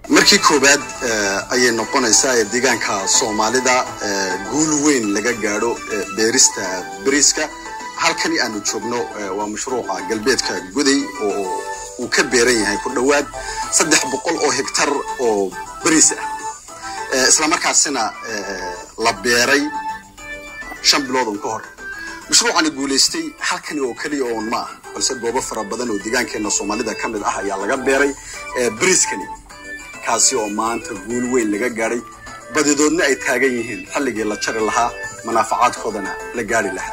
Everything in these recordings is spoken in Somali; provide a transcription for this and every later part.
markii koowaad ayay noqonaysaa ee deegaanka soomaalida guul weyn laga gaadho beerista beriiska halkani aanu joogno waa mashruuca galbeedka guday oo uu ka beeran yahay ku dhowaad saddex boqol oo hektar oo beriis ah islamarkaasina la beeray shan bilood un ka hor mashruucani guulaystay halkani oo keliya oon ma ah balse goobo fara badan oo deegaankeena soomaalida ka mid ah ayaa laga beeray beriiskani kaasi oo maanta guul weyn laga gaadhay badidoodna ay taagan yihiin xilligii la jari lahaa manaafacaadkoodana la gaari lahaa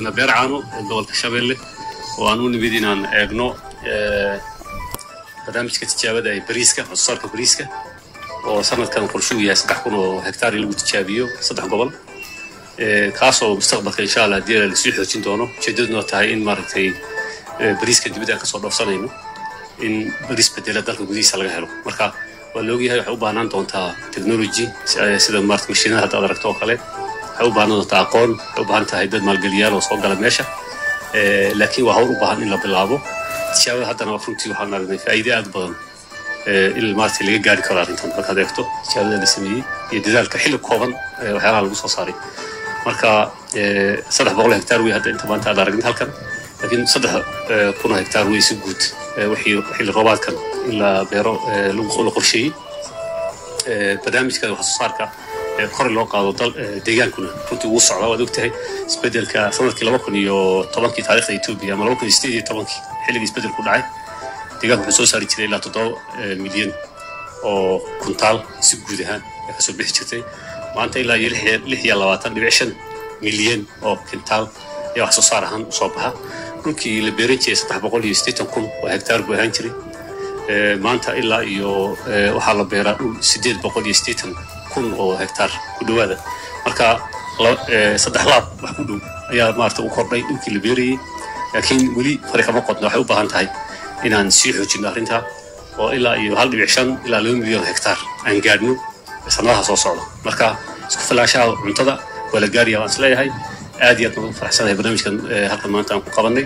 joognaa beercaano ee gobolka shabeelle oo aan u nimid inaan eegno barnaamijka tijaabada ee bariiska waxsoosaarka bariiska oo sanadkan qorshuu yahay saddex kun oo hektaar in lagu tijaabiyo saddex gobol kaasoo mustaqbalka insha allah haddii lasii xoojin doono ujeedaduna tahay in maaragtay bariiska dibadda aan kasoo dhoofsanayno in bariis bedela dalka gudihiisa laga helo marka waa la ogyahay waxay u baahnaan doontaa technology sida maarata mashiinada hadda ad aragto oo kale waxay u baahnaan doontaa aqoon waxay u baahan tahay dad maalgeliyaal oo soo gala meesha laakiin waa hawl u baahan in la bilaabo tijaabada haddana runtii waxaan aragnay faa'iide aad u badan in maarata laga gaari karo arrintan markaad eegto tijaabada la sameeyey iyo dadaalka xilli kooban waxyaalaha lagu soo saaray marka saddex boqol hektaar wey hadda inta maanta aad aragnin halkan laakiin saddex kun oo hektaar wey si guud wixii xilli roobaadkan in la beero la qorsheeyey barnaamijka wax soo saarka kor loo qaado dal deegaankuna runtii wuu socdaa waad ogtahay isbedelka sanadkii laba kun iyo tobankii taariikhda etoobiya ama laba kun iyo sideed iyo tobankii xilligii isbedelku dhacay deegaanku wuxuu soo saari jiray ilaa toddoba milyan oo kuntaal si guud ahaan ay kasoo bixi jirtay maanta ilaa iyo lix iyo labaatan dhibic shan milyan oo kintaal ayaa wax soo saar ahaan usoo baxa dhulkii la beeran jiray saddex boqol iyo siddeetan kun oo hektaar buu ahaan jiray maanta ilaa iyo waxaa la beeraa dhul siddeed boqol iyo siddeetan kun oo hektaar ku dhowaada marka saddex laab wax ku dhow ayaa maarata u kordhay dhulkii la beerayey laakiin weli fari kama qodna waxay u baahan tahay inaan sii xoojino arrintaa oo ilaa iyo hal dhibic shan ilaa laba milyan hektaar aan gaadhno sanadaha soo socda marka isku filaashaha cuntada waa la gaaraya waan isleeyahay aad iyo aad baan ugu faraxsanahay barnaamijkan halkan maanta aan ku qabanay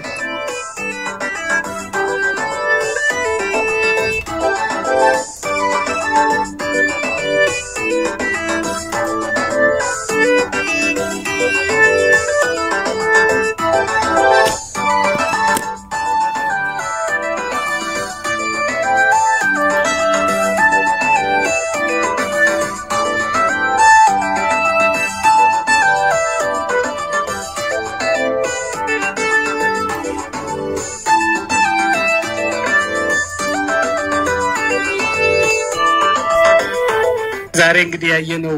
ዛሬ እንግዲህ ያየነው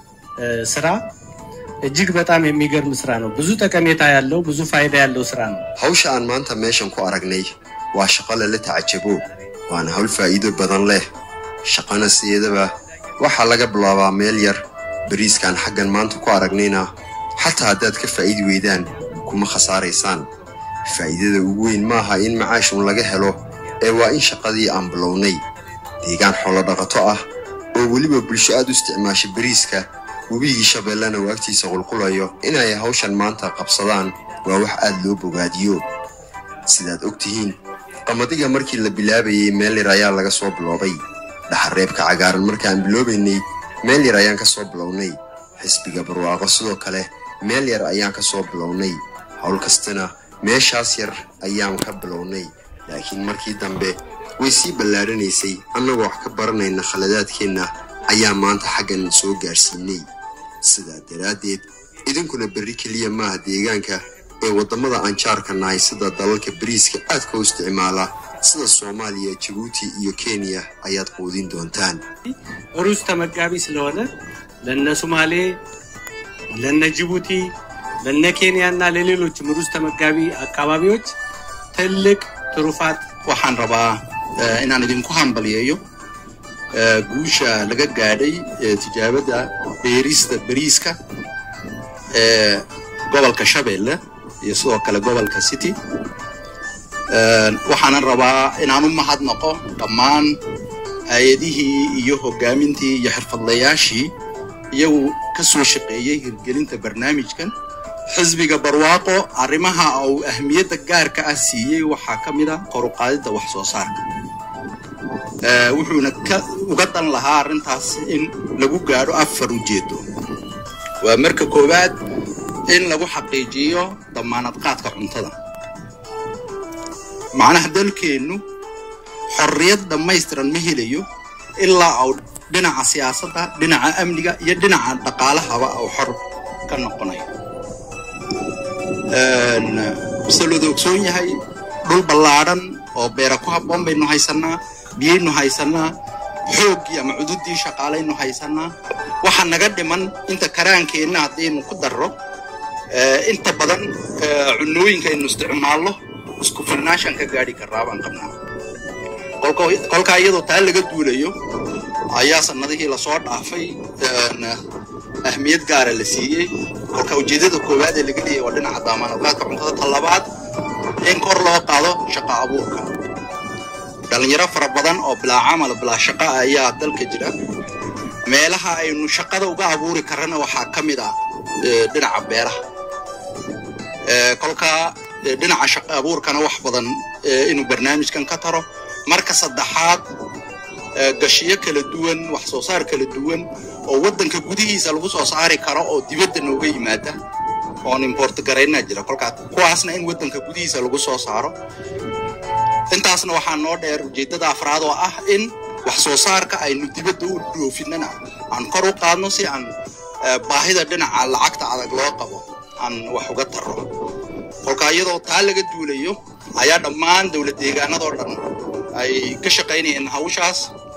ስራ እጅግ በጣም የሚገርም ስራ ነው። ብዙ ጠቀሜታ ያለው ብዙ ፋይዳ ያለው ስራ ነው። hawsha aan maanta meeshan ku aragnay waa shaqo lala tacajabo waana hawl faa'iido badan leh shaqana sideedaba waxaa laga bilaabaa meel yar bariiskaan xaggan maanta ku aragnayna xataa haddaad ka faa'iidi weydaan kuma khasaaraysaan faa'iidada ugu weyn maaha in macaashun laga helo ee waa in shaqadii aan bilownay deegaan xoolo dhaqato ah oo weliba bulsho aad u isticmaasha bariiska webigii shabeellena uu agtiisa qulqulayo inay hawshan maanta qabsadaan waa wax aad loo bogaadiyo sidaad og tihiin qamadiga markii la bilaabayey meel yar ayaa laga soo biloobay dhaxareebka cagaaran markaan biloobaynay meel yar ayaan ka soo bilownay xisbiga barwaaqo sidoo kale meel yar ayaan ka soo bilownay howl kastana meeshaas yar ayaan ka bilownay laakiin markii dambe way sii ballaaranaysay annagoo wax ka baranayna khaladaadkeenna ayaa maanta xaggan soo gaarsiinay sidaa daraaddeed idinkuna berri keliya maaha deegaanka ee waddamada aan jaarka nahay sida dalalka bariiska aadka u isticmaala sida soomaaliya jabuuti iyo kenya ayaad quudin doontaan ሩዝ ተመጋቢ ስለሆነ ለነ ሶማሌ፣ ለነ ጅቡቲ፣ ለነ ኬንያ እና ለሌሎችም ሩዝ ተመጋቢ አካባቢዎች ትልቅ ትሩፋት waxaan rabaa eh, inaan idinku hambaliyeeyo eh, guusha laga gaadhay eh, tijaabada beerista bariiska ee gobolka shabeelle iyo sidoo kale gobolka city Eh, waxaanan rabaa inaan u mahadnaqo dhammaan hay-adihii iyo hogaamintii iyo xirfadlayaashii iyagu ka soo shaqeeyey hirgelinta barnaamijkan xisbiga barwaaqo arrimaha uu ahmiyadda gaarka ah siiyey waxaa ka mid a kor u qaadidda wax soo saarka Eh, wuxuuna ka uga dan lahaa arrintaas in lagu gaadho afar ujeedo waa marka koowaad in lagu xaqiijiyo damaanad qaadka cuntada macnaha dalkeennu xorriyad dhammaystiran ma helayo ilaa uu dhinaca siyaasadda dhinaca amniga iyo dhinaca dhaqaalahaba uu xor ka noqonayo se looda ogsoon yahay dhul ballaadhan oo beera ku habboon baynu haysannaa biyaynu haysannaa xooggii ama cududii shaqaalaynu haysannaa waxa naga dhiman inta karaankeenna haddaynu ku darro inta badan cunooyinka aynu isticmaalno isku filnaashan ka gaadhi karraa baan qabnaa kolkaa iyadoo taa laga duulayo ayaa sanadihii lasoo dhaafay ahmiyad gaara la siiyey kolka ujeedada koowaad ee laga leeyay waa dhinaca daamaanadlaadka cuntada talabaad in kor loo qaado shaqa abuurka dhalinyaro fara badan oo bilaa camal bilaa shaqa ayaa dalka jira meelaha aynu shaqada uga abuuri karana waxaa ka mid ah dhinaca beeraha kolkaa dhinaca shaqa abuurkana wax badan inuu barnaamijkan ka taro marka saddexaad gashiyo kala duwan wax soo saar kala duwan oo waddanka gudihiisa lagu soo saari karo oo dibadda nooga yimaada oon import garaynaa jira kolkaa kuwaasna in waddanka gudihiisa lagu soo saaro intaasna waxaa noo dheer ujeeddada afraad oo ah in wax soo saarka aynu dibadda u dhoofinana aan kor u qaadno si aan baahida dhinaca lacagta adag loo qabo aan wax uga tarro kolkaa iyadoo taa laga duulayo ayaa dhammaan dowlad deegaanadoo dhan ay ka shaqaynayeen hawshaas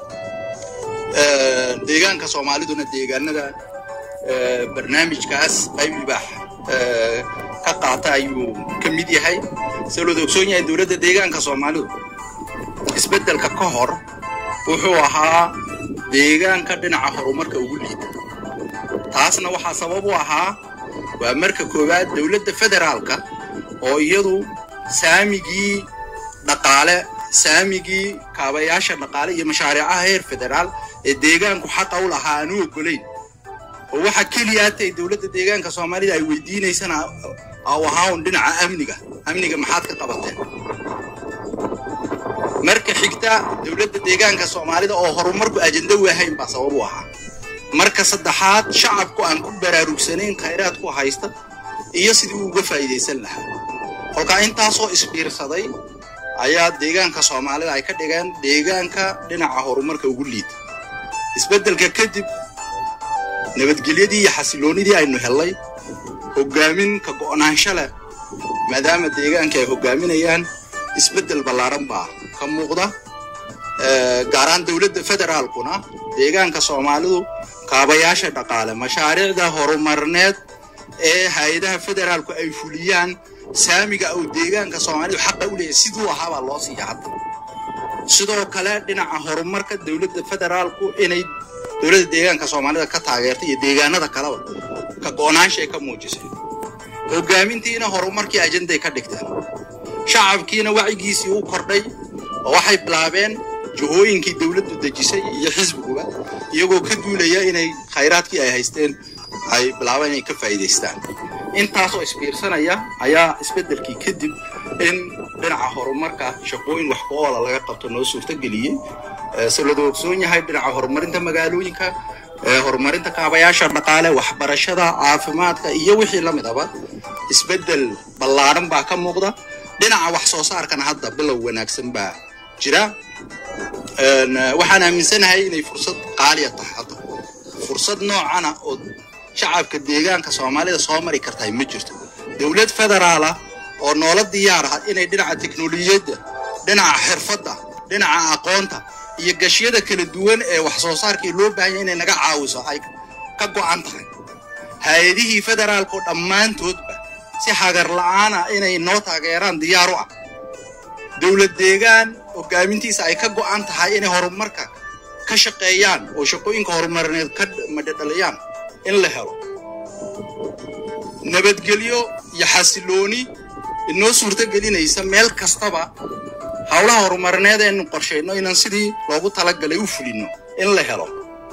deegaanka soomaaliduna deegaanada barnaamijkaas qayb libaax ka qaata ayuu ka mid yahay se looda ogsoon yahay dowladda deegaanka soomaalidu isbeddelka ka hor wuxuu ahaa deegaanka dhinaca horumarka ugu liita taasna waxaa sabab u ahaa waa marka koowaad dowladda federaalka oo iyadu saamigii dhaqaale saamigii kaabayaasha dhaqaale iyo mashaariicaha heer federaal ee deegaanku xaqa u lahaa aanu ogolayn oo waxa keliya atay dowladda deegaanka soomaalida ay weydiinaysana au ahaa un dhinaca amniga amniga maxaad ka qabateen marka xigta dowladda deegaanka soomaalida oo horumarku ajenda u ahayn baa sabab u ahaa marka saddexaad shacabku aan ku baraarugsanayn khayraadku haysta iyo sidii uu uga faa'iidaysan lahaa kolkaa intaasoo isbiirsaday ayaa deegaanka soomaalida ay ka dhigeen deegaanka dhinaca horumarka ugu liita isbeddelka kadib nabadgelyadii iyo xasiloonidii aynu hellay hoggaamin ka go'naansho leh maadaama deegaanka ay hoggaaminayaan isbeddel ballaaran baa ka muuqda gaaraan dowladda federaalkuna deegaanka soomaalidu kaabayaasha dhaqaale mashaariicda horumarneed ee hay-adaha federaalku ay fuliyaan saamiga uu deegaanka soomaalidu xaqa u leeyahay siduu ahaabaa loo siiya hadda sidoo kale dhinaca horumarka dowladda federaalku inay dowladda deegaanka soomaalida ka taageertay iyo deegaanada kaleba ka go'naanshay ka muujisay hoggaamintiina horumarkii ajenday ka dhigteen shacabkiina wacyigiisii u kordhay oo waxay bilaabeen jihooyinkii dowladdu dejisay iyo xisbiguba iyagoo ka duulaya inay khayraadkii ay haysteen ay bilaabeen inay ka faa'iidaystaan intaasoo isbiirsanaya ayaa isbeddelkii kadib in dhinaca horumarka shaqooyin wax ku-oola laga qabto noo suurtageliyey se lada ogsoon yahay dhinaca horumarinta magaalooyinka horumarinta kaabayaasha dhaqaale waxbarashada caafimaadka iyo wixii la midaba isbeddel ballaaran baa ka muuqda dhinaca wax soo saarkana hadda bilow wanaagsan baa jira waxaan aaminsanahay inay fursad qaaliya tahay hadda fursad noocana oo shacabka deegaanka soomaalida soo mari kartahay ma jirto dowlad federaala oo noola diyaar ah inay dhinaca teknolojiyadda dhinaca xirfadda dhinaca aqoonta iyo gashiyada kala duwan ee wax soo saarkii loo baahanya inay naga caawiso ay ka go'an tahay hay-adihii federaalku dhammaantoodba si hagar la'aana inay noo taageeraan diyaar u ah dowlad deegaan hogaamintiisa ay ka go'an tahay inay horumarka ka shaqeeyaan oo shaqooyinka horumarineed ka madhadhaliyaan in la helo nabadgelyo iyo xasilooni inoo suurtogelinaysa meel kastaba howlaha horumarineed eenu qorshayno inaan sidii loogu talagalay u fulino in la helo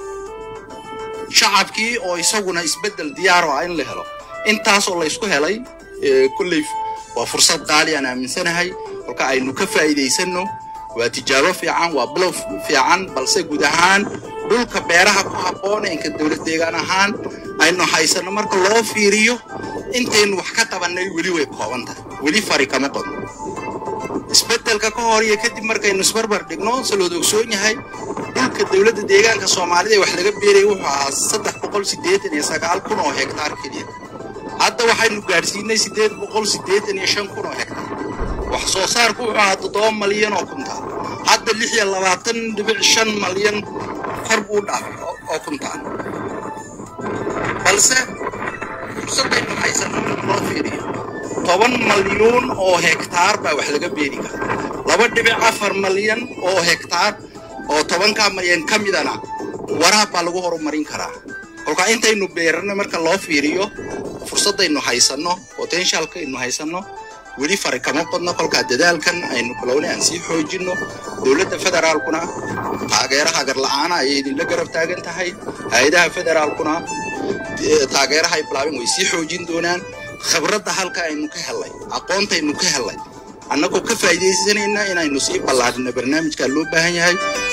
shacabkii oo isaguna isbeddel diyaar ah in la helo intaasoo laysku helay kolley waa fursad qaali aan aaminsanahay kolka aynu ka faa'iidaysanno waa tijaabo fiican waa bilow fiican balse guud ahaan dhulka beeraha ku habboon inka dowlad deegaan ahaan aynu haysanno marka loo fiiriyo intaynu wax ka qabannay weli way kooban tahay weli fari kama qodno isbeddelka ka hor iyo kadib markaynu isbarbar dhigno se looda ogsoon yahay dhulka dowladda deegaanka soomaalida ee wax laga beerayay wuxuu ahaa saddex boqol siddeetan iyo sagaal kun oo hektaar keliya hadda waxaynu gaadhsiinay siddeed boqol siddeetan iyo shan kun oo hektaar wax soo saarku wuxuu ahaa toddoba malyan oo kuntaal hadda lix iyo labaatan dhibic shan malyan kor buu dhaafay oo kuntaal balse fursadaynu haysano marka loo fiiriyo toban malyuun oo hektaar baa wax laga beeri kara laba dhibic afar malyan oo hektaar oo tobankaa malyan ka midana waraab baa lagu horumarin karaa kolkaa intaynu beerana marka loo fiiriyo fursadaynu haysanno potentialkaynu haysanno weli fari kama badno kolkaa dadaalkan aynu bilowna aan sii xoojinno dowladda federaalkuna taageeraha garla'aana ayay idinla garab taagan tahay hay-adaha federaalkuna taageeraha ay bilaabeen way sii xoojin doonaan khibradda halka aynu ka helay aqoontaynu ka helay annagoo ka faa'iidaysanayna inaynu sii ballaadhino barnaamijkaa loo baahan yahay